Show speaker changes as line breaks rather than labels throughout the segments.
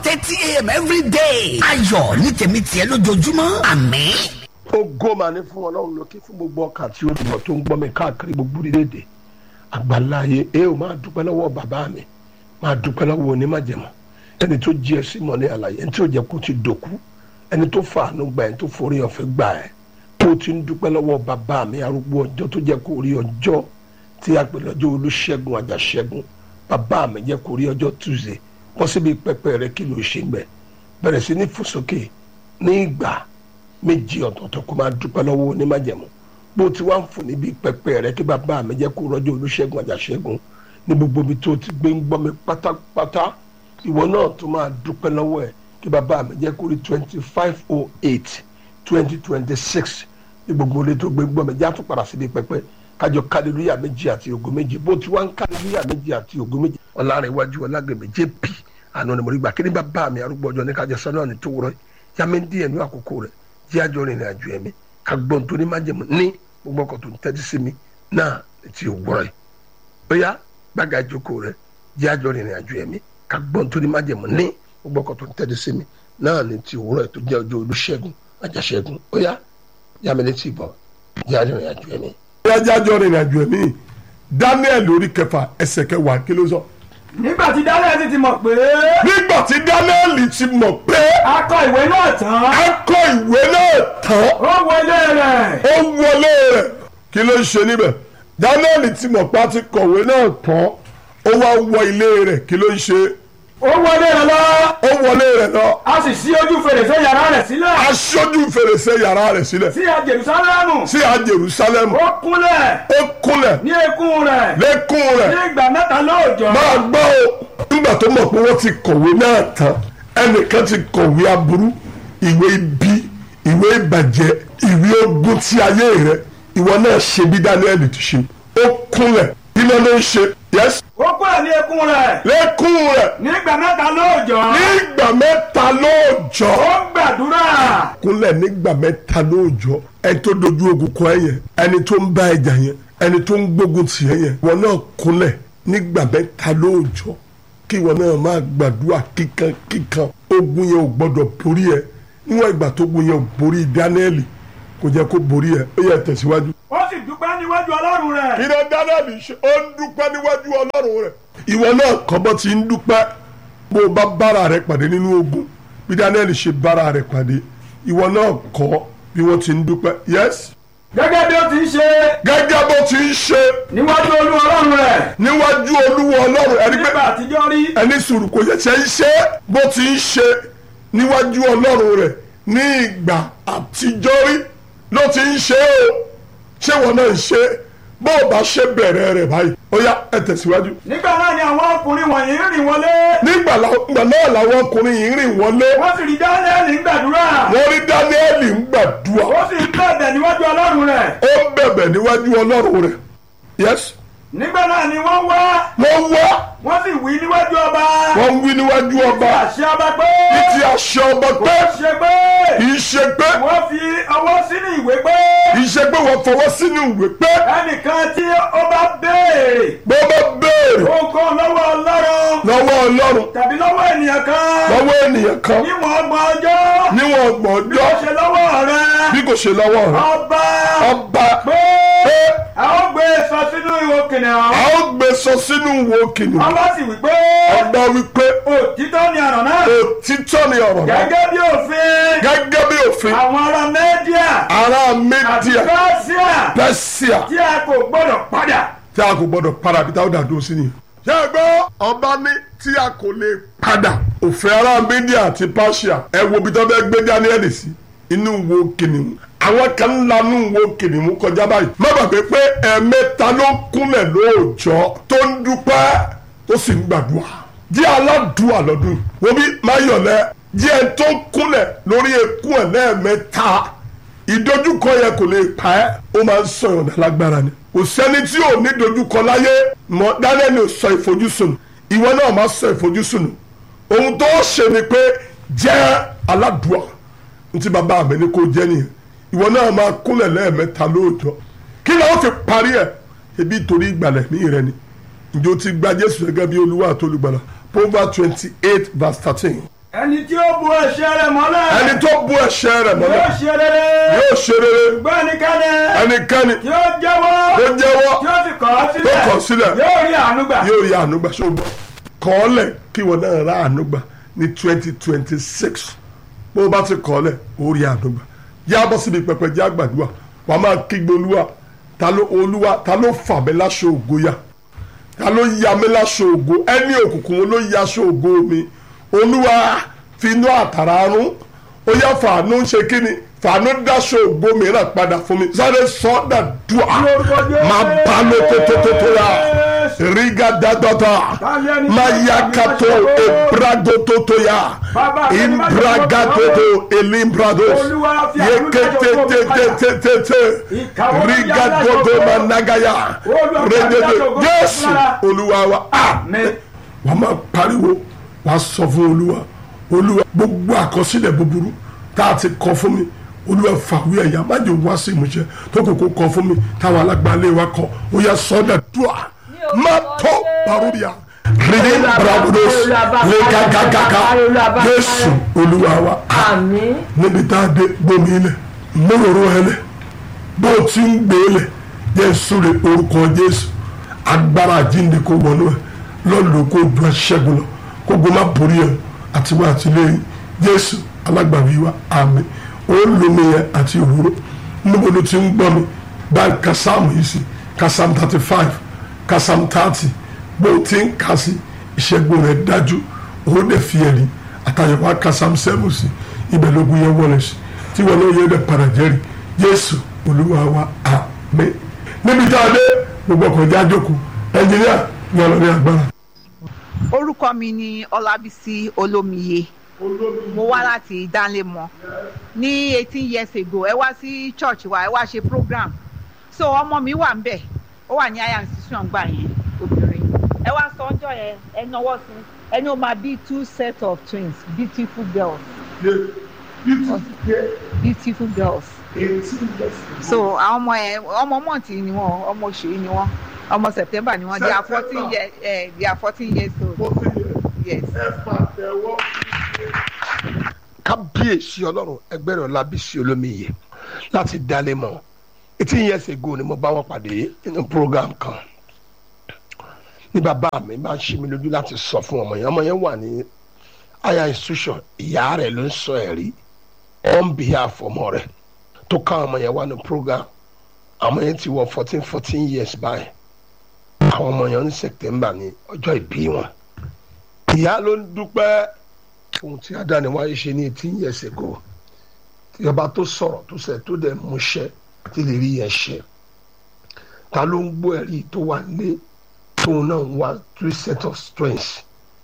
thirty a.m. every day. ayọ̀ ní tèmi tiẹ̀ lójoojúmọ́ àmín.
ògo mà ní fún ọlọ́run lókè fún gbogbo ọkàn tí olùmọ̀ tó ń gbọ́ mi káàkiri gbogbo orílẹ̀-èdè àgbàláyé ẹ ò máa dúpẹ́ lọ́wọ́ bàbá mi máa dúpẹ́ lọ́wọ́ onímọ̀jẹ̀mọ́ ẹni tó jí ẹ sí mọ̀ ní àlàyé ẹni tí ò jẹ́ kó ti dòkú ẹni tó fàánú gbà ẹni tó forí ọ̀fẹ́ gbà ẹ tó ti ń dúpẹ́ lọ́wọ́ bàbá mi arúgbó ọjọ́ tó jẹ́ kó rí ọjọ́ tí a pè lọ́jọ́ olúṣẹ́gun àjàṣẹ́gun bàbá mi jẹ́ kó rí ọjọ́ tuesday wọ́n síbi pẹpẹ rẹ kí ló ṣe ń bẹ̀ bẹ̀rẹ̀ sí ní fòsókè ní ìgbà méjì ọ̀tọ̀ọ̀tọ̀ kó máa dúpẹ́ lọ́wọ́ onímájẹ̀mú bó ti wá ń fò níbi pẹpẹ rẹ kí bàbá mi jẹ́ kó rọ́jò olúṣẹ́gun àjàṣẹ́gun ní gbogbo ibi tó ti gbé ń gbọ́ mi pátápátá ìwọ náà tó máa dúpẹ́ lọ́wọ́ ẹ̀ kí bàbá mi jẹ́ kó rí twenty five oh eight twenty twenty six ní gbogbo ilé tó gbé ń gbọ́ mi já tó padà síbi pẹpẹ kájọ kálílúyà méjì àti ògo méjì bó ti wá ń kálílúyà méjì àti ògo méjì ọ̀làrẹ̀wájú ọ̀làgbẹ̀mẹ̀ jp àná ni mo rí gbà kí ni bàbá mi arúgbó ọjọ́ ní kájọ sọ náà ní tó wúrọ́ yàmẹ́ díẹ̀ ní àkókò rẹ̀ jẹ́ àjọ rìnrìn àjò ẹ̀mí ká gbọ́n tó ní májèmú ní gbogbo ọkọ̀ tó ń tẹ́tí sí mi náà ti òwúrọ̀ yìí ó yá gbága ìjókòó rẹ̀ jẹ́ àjọ rìnrìn àjò ẹ̀mí ká gbọ́n tó ní májèmú ní gbogbo ọkọ̀ tó ń tẹ́tí sí mi náà ní ti òwúrọ̀ yìí tó jẹ́ ọjọ́ olúṣẹ́gun àjàṣẹ́gun ó yá yàmẹ́ létí ìbọn jẹ́ àjọ rìnrìn àjò ẹ̀mí.
ìyájá àjọ rìnrìn àjò ẹ̀mí Daniel orí kẹfà ẹsẹ̀ kẹwàá kí ló sọ.
nígbà tí daniel sì ti mọ̀ pé
nígbà tí Daniel ti mọ̀ pé
a kọ ìwé náà tán
a kọ ìwé náà tán
ó wọlé rẹ̀
ó wọlé rẹ̀ kí ló ń ṣe níbẹ̀ Daniel ti mọ̀ pé a ti kọ̀wé náà tán ó wá wọ ilé rẹ̀ kí ló ń ṣe
ó wọlé rẹ̀ lọ
ó wọlé rẹ̀ lọ
a sì ṣí ojú fèrèsé yàrá rẹ̀ sílẹ̀
aṣojú fèrèsé yàrá rẹ̀ sílẹ̀
sí a jerusalemu
sí a Jerusalem
ó kúnlẹ̀
ó kúnlẹ̀
ní eékún rẹ̀
lẹ́kùn
ní
rẹ̀
ìgbà mẹ́ta lóòjọ́
máa gbọ́ o nígbà tó mọ̀ pé wọ́n ti kọ̀wé náà tán ẹnìkan ti kọ̀wé aburú ìwé ibi ìwé ìbàjẹ́ ìwé ogun ti ayé rẹ ìwọ náà ṣe bí Daniel ti ṣe ó kúnlẹ̀ iná ló ń ṣe yẹs
ó kúnlẹ̀ ní eékún rẹ̀
lẹ́kùn rẹ̀
ní ìgbà mẹ́ta lóòjọ́
nígbà mẹ́ta lóòjọ́
ó gbàdúrà
kúnlẹ̀ nígbà mẹ́ta lóòjọ́ ẹni tó dojú ogun kọ ẹ yẹn ẹni tó ń bá ẹjà yẹn ẹni tó ń gbógun tì ẹ yẹn ìwọ náà kúnlẹ̀ nígbà mẹ́ta lóòjọ́ kí ìwọ náà máa gbàdúrà kíkan kíkan ogun yẹn ò gbọdọ̀ borí ẹ níwọ̀n ìgbà tó ogun yẹn ò borí Dáníẹ́lì kò jẹ́ kó borí ẹ ó yẹ tẹ̀síwájú.
ó sì dúpẹ́ níwájú ọlọ́run rẹ̀
ìrẹ Dáníẹ́lì ṣe ó ń dúpẹ́ níwájú Ọlọ́run rẹ̀. ìwọ náà kọ́bọ́ ti ń dúpẹ́ bó o bá bára rẹ pàdé nínú ogun bí Dáníẹ́lì ṣe bára rẹ pàdé ìwọ náà kọ́ bí wọ́n ti ń dúpẹ́ yes
gẹ́gẹ́ bí ó ti ń ṣe
gẹ́gẹ́ bó ti ń ṣe
níwájú olú ọlọ́run rẹ̀
níwájú olúwa ọlọ́run ẹni pé
nígbà àtijọ́ rí
ẹni sùúrù kò ṣẹ̀ṣẹ̀ ń ṣe bó ti ń ṣe níwájú ọlọ́run rẹ̀ ní ìgbà àtijọ́ rí ló ti ń ṣe o ṣé wọn náà ń ṣe bó o bá ṣe bẹ̀rẹ̀ rẹ̀ báyìí ó yá ẹ tẹ̀síwájú.
nígbà náà ni àwọn ọkùnrin wọ̀nyí ń rìn wọlé
nígbà la- ìgbà náà làwọn ọkùnrin yìí ń rìn wọlé
wọ́n sì rí dáníẹ́lì ń gbàdúrà
wọ́n rí dáníẹ́lì ń gbàdúrà
ó sì ń bẹ̀bẹ̀ níwájú ọlọ́run rẹ̀
ó ń bẹ̀bẹ̀ níwájú ọlọ́run rẹ̀ yes
nígbà náà ni wọ́n wá
wọ́n wá
wọ́n sì wí níwájú ọba
wọ́n wí níwájú ọba
àṣẹ ọba pé
ní ti àṣẹ ọba pé
ó ṣe pé
kì í ṣe pé
wọ́n fi ọwọ́ sínú ìwé pé
kì í ṣe pé wọ́n fọwọ́ sínú ìwé pé
ẹnìkan tí ó bá béèrè
bó bá béèrè
ohunkóhun lọ́wọ́ ọlọ́run
lọ́wọ́ ọlọ́run
tàbí lọ́wọ́ ènìyàn kan
lọ́wọ́ ènìyàn kan
níwọ̀n ọgbọ̀n ọjọ́
níwọ̀n ọgbọ̀n
bí ó
ọjọ́
ṣe lọ́wọ́ rẹ
bí kò ṣe lọ́wọ́ rẹ̀
ọba
ọba
pé
pé
a ó gbé e sọ sínú ihò kìnìún
a ó gbé sọ sínú wo kìnìún
ọba sì wí pé
ọba wípé
òtítọ́ ni ọ̀rọ̀ náà
òtítọ́ ni ọ̀rọ̀ náà
gẹ́gẹ́ bí òfin
gẹ́gẹ́ bí òfin
àwọn ará mẹ́díà
ará
àti
Médíà
pẹ́síà
Pẹ́síà
tí a kò gbọ́dọ̀ padà
tí a kò gbọdọ̀ padà bí táwọn dàdúró sí nìyẹn. ṣé ẹ gbọ́ ọba ní tí a kò lè padà òfin ará Mídíà àti Páṣíà ẹ wo ibi tó bẹ́ẹ̀ gbé Dáníẹ́lì sí inú wo kìnìún àwọn kan ń lanú wo kìnìún kọjá báyìí má gbàgbé pé ẹ̀ẹ̀mẹ́ta ló kúnlẹ̀ lóòjọ́ tó ń dúpẹ́ tó sì ń gbàdúrà jẹ́ aládùúà lọ́dún yìí wo bí máyọ̀lẹ́ jẹ́ ẹ tó kúnlẹ̀ lórí ekú ẹ̀ lẹ́ẹ̀mẹ́ta ìdojúkọ yẹ kò lè pa ẹ́ ó máa ń sọ ìrọ̀dà lágbára ni kò sẹ́ni tí ò ní dojúkọ láyé mọ Daniel ò sọ ìfojúsùn ìwọ náà máa sọ ìfojúsùn ohun tó ṣe ni pé jẹ́ aládùúà ní ti bàbá mi ní kó jẹ́ nìyẹn ìwọ náà máa kúnlẹ̀ lẹ́ẹ̀mẹ́ta lóòjọ́ kí ló fi parí ẹ̀ ebi torí ìgbàlẹ̀ mí rẹ ni ǹjẹ́ o ti gba Jésù gẹ́gẹ́ bí Olúwa àti olùgbàlà Proverbs twenty eight verse thirteen
ẹni tí ó bu ẹ̀ṣẹ̀ rẹ̀ mọ́lẹ̀.
ẹni tó bu ẹ̀ṣẹ̀ rẹ̀
yóò
mọ́lẹ̀
ṣe rere.
yóò ṣe rere
ṣùgbọ́n ẹnikẹ́ni
ẹnikẹ́ni
tí ó jẹ́wọ́.
tó jẹ́wọ́
tí ó sì kọ̀ ọ́ sílẹ̀.
tó kọ̀ sílẹ̀.
yóò rí àánú gbà.
yóò rí àánú gbà ṣùgbọ́n kọ́ọ̀lẹ̀ kí wọn náà rà àánú gbà ní twenty twenty six bó o bá ti kọ́ọ̀lẹ̀ ó rí àánú gbà yá bọ́ síbi pẹpẹ jẹ́ àgbàdua wà á máa kígbe olúwa ta ló olúwa ta ló fà mí láṣọ ògo yá ta ló ya mí láṣọ ògo ẹni òkùnkùn wo ló ya aṣọ ògo mi olúwa fi inú àtàrà rún ó yá fàánú ṣe kí ni fàánú dáṣọ ògo mìíràn padà fún mi sáré sọ́dà dùà máa bá ló tó tó tó tó yá riga dadada mayakato ebradototoya imbragadodo elimbrados yeketetetetete rigadodo managaya redede jésù olúwa wa
Àmín.
wà á máa pariwo wà á sọ fún olúwa olúwa gbogbo àkọsílẹ̀ búburú tá a ti kọ fún mi olúwa fàwé ẹ̀yà má jẹ́ wá sí ìmúṣẹ tó kò kó kọ fún mi táwọn alágbálẹ̀ wa kọ ó yẹ sọ́dà dùà má tó paróbíà rìdí brabudos lẹ́gàgàgàgà jésù olúwa wa
àmín
níbi tá a dé gbomi ilẹ̀ mọ́rọ̀rọ̀ ẹlẹ̀ bó o ti ń gbé lẹ̀ jésù rẹ̀ orúkọ jésù agbára àjíǹde kò wọnú ẹ̀ lọ́lọ́ kó ju aṣẹ́gun lọ kó gbó má borí ẹ̀ àti wá àtìlẹ́yìn jésù alágbàwí wa àmín ó lómi yẹn àti òwúrọ̀ níbo ló ti ń gbọ́ mi báyìí kásámù yìí sí kásámù thirty five kásámù thirty bó o ti ń kà sí ìṣẹ́gun rẹ̀ dájú ó dẹ̀ fi ẹ̀rí àtàyẹ̀wò kásámù seven sí ibẹ̀ lógún yẹn wọlé sí tí wọn náà yẹ dẹ̀ padà jẹ́rìí jésù olúwa wa àmín níbi tá a dé gbogbo ọkọ̀ ìjà jókòó ẹnjìníà ní ọlọ́rin agbára.
orúkọ mi ni ọlábísí olómiye mo wá láti ìdánlémọ ní eighteen years ago ẹ wá sí church wa ẹ wá ṣe program so ọmọ mi wà ń bẹ ó wà ní aya institution gbà yẹn obìnrin ẹ wá sọ ọjọ́ yẹn ẹ náwó sí ẹni ó máa bí two set of twins beautiful girls beautiful girls so àwọn ọmọ ẹ ọmọ mọ̀ntì ni wọn ọmọ oṣù yìí ni wọn ọmọ september ni wọn they are fourteen years eh, they are fourteen years old yes.
kábíyèsí ọlọ́run ẹgbẹ́ rẹ̀ lábísí olómiyè láti dalẹ̀ mọ́ eighteen years ago ni mo bá wọn pàdé nínú program kan ní bàbá mi bá ń ṣe mí lójú láti sọ fún ọmọ yẹn ọmọ yẹn wà ní higher institution ìyá rẹ̀ ló ń sọ ẹ̀rí on behalf ọmọ rẹ̀ tó ká ọmọ yẹn wá ní program àwọn yẹn ti wọ fourteen fourteen years báyìí àwọn ọmọ yẹn ní september ní ọjọ́ ìbí wọn ìyá ló ń dúpẹ́ ohun tí adáni wáyé ṣe ní eighteen years ago tí ọba tó sọ̀rọ̀ tó sẹ̀ tó dẹ̀ múṣẹ́ àti lè rí yẹn ṣe ta ló ń gbọ́ ẹ̀rí tó wà nílé tóun náà ń wá three set of strengths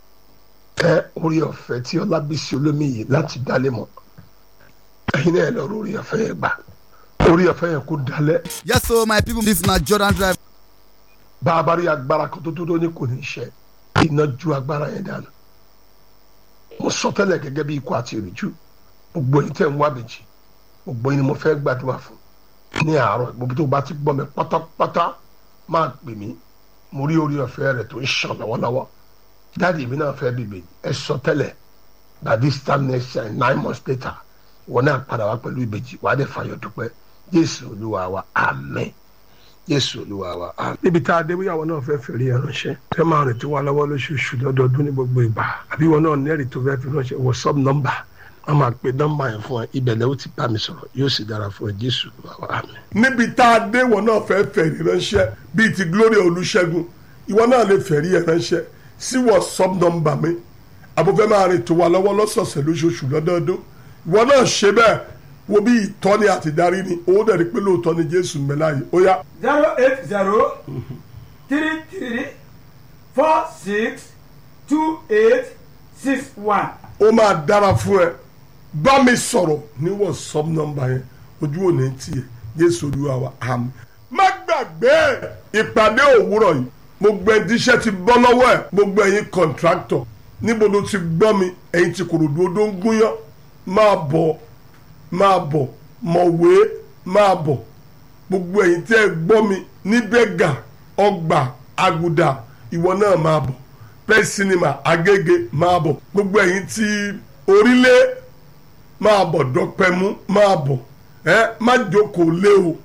ẹ orí ọ̀fẹ́ tí ọlábísí olómiyè láti dálé mọ́ ẹ̀yin náà lọ orí ọ̀fẹ́ yẹn gbà orí ọ̀fẹ́ yẹn kó dalẹ̀
Yes, so my people, this na Jordan Drive.
bá a bá rí agbára kan tó tó tó ní kò ní ṣe iná ju agbára yẹn dànù mo sọ tẹ́lẹ̀ gẹ́gẹ́ bí ikú àti ìrìjú gbogbo yín tẹ̀ ń wá méjì gbogbo yín ni mo fẹ́ gbàdúrà fún ní àárọ̀ gbogbo tó bá ti gbọ́ mi pátápátá máa pè mí mo rí orí ọ̀fẹ́ rẹ̀ tó ń ṣàn lọ́wọ́lọ́wọ́ dáàdi mi náà fẹ́ bìbè ẹ sọ tẹ́lẹ̀ by this time next year nine months later ìwọ náà padà wá pẹ̀lú ìbejì wàá dẹ̀ fàyọ̀ dúpẹ́ jésù olúwa wa amen jésù olúwa wa amen. níbi tá a dé bóyá àwọn náà fẹ́ fèrè ẹ̀ ránṣẹ́ fẹ́ máa rìn tí wọ́n lọ́wọ́ lóṣooṣù lọ́dọọdún ní gbogbo ìgbà àbí wọn náà nẹ́rì tó fẹ́ fi ránṣẹ́ whatsapp nọ́mbà wọ́n máa pe nọ́mbà yẹn fún ẹ ibẹ̀ lẹ́wọ́ ti bá mi sọ̀rọ̀ yóò sì dára fún ẹ jésù olúwa wa amen.
níbi tá a dé wọn náà fẹ́ fẹ̀rí ránṣẹ́ bíi ti gloria olùṣègùn ìwọ náà lè fẹ̀rí ẹ̀ ránṣẹ́ sí whatsapp nọ́mbà mi àbúfẹ́ máa rìn tó wà lọ́wọ́ lọ́sọ̀ọ̀sẹ̀ lóṣooṣù lọ́dọọdún ìwọ náà ṣe bẹ́ẹ̀ wo bí ìtọ́ni àti darí ni owó dẹ̀ rí pé lóòótọ́ ni jésù ń bẹ láàyè ó yá
zero eight zero three three four six two eight six one.
ó máa dára fún ẹ bá mi sọ̀rọ̀ ní whatsapp nọ́mbà yẹn ojú ò ní tiẹ̀ jésù olúwa wa àmín. má gbàgbé ìpàdé òwúrọ̀ yìí gbogbo ẹni tíṣẹ́ ti bọ́ lọ́wọ́ ẹ̀ gbogbo ẹ̀yin kọ̀ǹtráktọ̀ níbo ló ti gbọ́ mi ẹ̀yin ti kòròdú odó ń gúnyán máa bọ̀ máa bọ̀ mọ̀wé máa bọ̀ gbogbo ẹ̀yin tẹ́ ẹ gbọ́ mi ní bẹ́gà ọgbà àgùdà ìwọ náà máa bọ̀ pẹ́ sinimá agége máa bọ̀ gbogbo ẹ̀yin tí orílẹ̀ máa bọ̀ dọ́pẹ́mú máa bọ̀ ẹ má jókòó lé o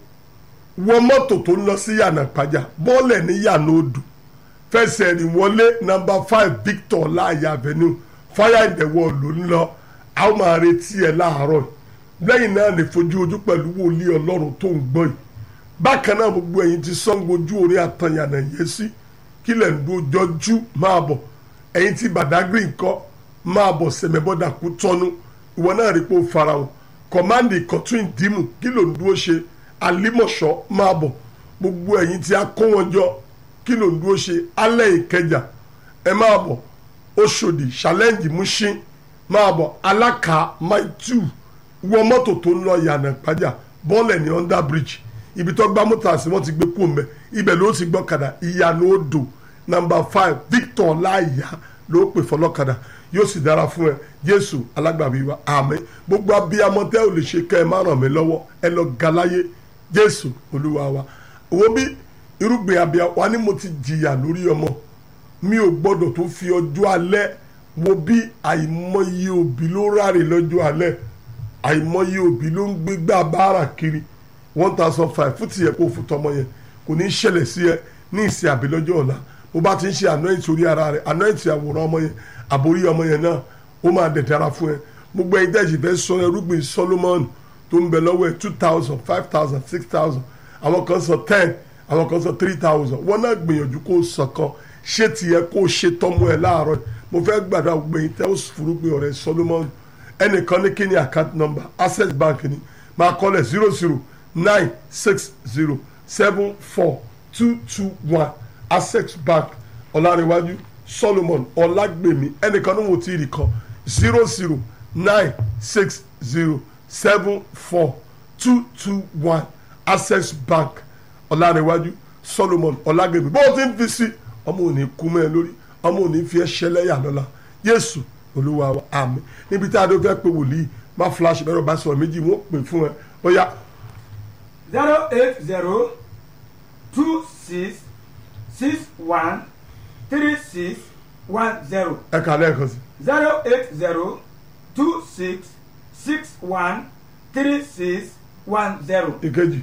wọ mọ́tò tó ń lọ sí yànnà pàjá bọ́ọ̀lẹ̀ ní yànnà odò fẹsẹ̀ rìn wọlé nọ́mbà five victor láàyè avenue fire in the wall ló ń lọ a ó máa retí ẹ láàárọ̀ lẹ́yìn náà lè fojú ojú pẹ̀lú wòlíì ọlọ́run tó ń gbọ́ yìí bákan náà gbogbo ẹ̀yin ti Ṣàngó ojú orí àtànyànà yé sí kílẹ̀ ń dojọ́jú máa bọ̀ ẹ̀yin ti Badagry ńkọ́ máa bọ̀ sẹ̀mẹ́bọ́dà kú tọ́nu ìwọ náà rí pé ó fara wọn kọ̀mándì ìkọ̀tún ìdímù kí ló ń dúró ṣe alímọ̀ṣọ́ máa bọ̀ gbogbo ẹ̀yin tí a kó wọn jọ kí ló ń dúró ṣe alẹ́ ìkẹjà ẹ máa bọ̀ Òṣòdì challenge Mushin máa bọ̀ alákà mile two wọ mọ́tò tó ń lọ yànnà ìpájà bọ́ọ̀lẹ̀ ní under bridge ibi tó gbá mọ́tò àti wọ́n ti gbé kú mẹ́ ibẹ̀ ló ti gbọ́ kadà ìyànà odò number five Victor láyà ló pè fọlọ́kadà yóò sì dára fún ẹ Jésù alágbàbí wa àmín gbogbo abiyamọ tẹ́ ò lè ṣe kẹ́ ẹ má ràn mí lọ́wọ́ ẹ lọ galáyé Jésù Olúwa wa owó bí irúgbìn abiyá wa ni mo ti jìyà lórí ọmọ mi ò gbọ́dọ̀ tó fi ọjọ́ alẹ́ wo bí àìmọye òbí ló ráre lọ́jọ́ alẹ́ àìmọye òbí ló ń gbégbá báárà kiri one thousand five fún tìyẹ kó fún tọmọ yẹn kò ní í ṣẹlẹ̀ sí ẹ ní ìsìn àbí lọ́jọ́ ọ̀la bó bá ti ń ṣe anoint orí ara rẹ anoint àwòrán ọmọ yẹn àbórí ọmọ yẹn náà ó máa dẹ̀ dára fún ẹ gbogbo ẹ̀yin tẹ́sí fẹ́ sọ ẹrúgbìn Solomon tó ń bẹ lọ́wọ́ ẹ two thousand five thousand six thousand àwọn kan sọ ten àwọn kan sọ three thousand wọn náà gbìyànjú kó sọ kan ṣé tiẹ̀ kó ṣe tọ́mọ ẹ láàárọ̀ mo fẹ́ gbàdúrà gbogbo ẹ̀yin tẹ́ ó fúrúgbìn ọ̀rẹ́ Solomon ẹnìkan ní kí ni account number access bank ni máa kọ́lẹ̀ zero zero nine six zero seven four two two one access bank ọ̀làríwájú solomon ọ̀làgbèmí ẹnìkan ní mo ti rí kan zero zero nine six zero seven four two two one access bank ọ̀làríwájú solomon ọ̀làgbèmí bó o ti ń fi sí ọmọ òní kú mẹ́ ẹ lórí ọmọ òní fi ẹ́ ṣẹlẹ́yà lọ́la yéésù olúwa wa àmín níbi tí a dó fẹ́ pé wòlíì má flash bẹ́rẹ̀ bá sọ̀rọ̀ méjì wọ́n pè fún ẹ ó yá
zero eight zero two six six one three six one zero
ẹ kà lẹ́ẹ̀kan sí
zero eight zero two six six one three six one zero
ìkejì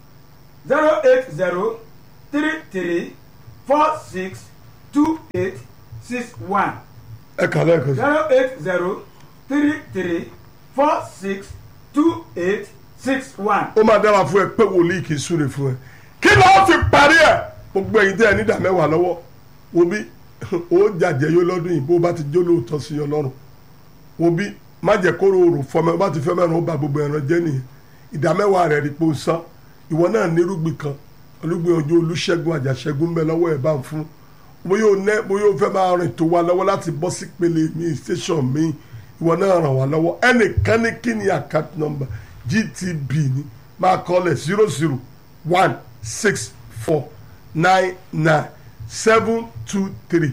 zero eight zero three three four six two eight six one
ẹ kà lẹ́ẹ̀kan sí
zero eight zero three three four six two eight six one.
ó máa dára fún ẹ pé wòlíì kì í súre fún ẹ kí ló fi parí ẹ gbogbo ẹ̀yin tẹ́ ẹ nídà mẹ́wàá lọ́wọ́ wo bí ó jàjẹ́ yó lọ́dún yìí bó bá ti jó lóòótọ́ sí ọlọ́run wo bí má jẹ́ kóró òrò fọmọ bá ti fẹ́ mẹ́rin ó ba gbogbo ẹran jẹ́ nìyẹn ìdá mẹ́wàá rẹ̀ rí pé ó san ìwọ náà nírúgbìn kan olúgbìn ọjọ́ olúṣẹ́gun àjàṣẹ́gun bẹ́ẹ̀ lọ́wọ́ ẹ̀ bá ń fún bóyá o nẹ bóyá o fẹ́ máa rìn tó wa lọ́wọ́ láti bọ́ sí pele mi station mi ìwọ náà ràn wá lọ́wọ́ ẹnìkan ní kí ni account number gtb ni máa kọ́lẹ̀ zero zero one six four nine nine seven two three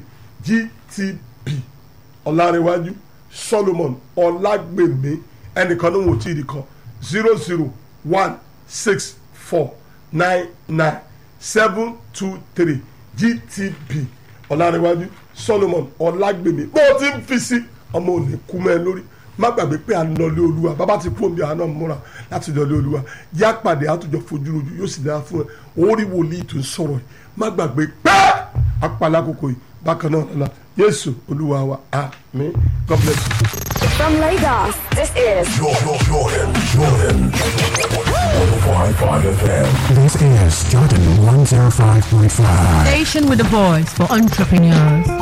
gtb ọ̀làrẹ̀wájú solomon ọ̀làgbèmí ẹnìkan ní wò tí ì di kan zero zero one six four nine nine seven two three gtb ọ̀làrẹ̀wájú solomon ọ̀làgbèmí bó o ti ń fi sí ọmọ òní kú mẹ́ lórí má gbàgbé pé à ń lọlé olúwa bàbá ti fún mi àná múra láti lọlé olúwa yá pàdé àtúnjọ fojú rojú yóò sì dára fún ẹ orí wòlíì tó ń sọ̀rọ̀ yìí má gbàgbé pé apàlà àkókò yìí bákan náà lọ́la yéésù olúwa wa àmín god bless you.
From Lagos, this is
Jordan, Jordan, Jordan. 105.5 FM.
This is Jordan 105.5.
Station with a voice for entrepreneurs.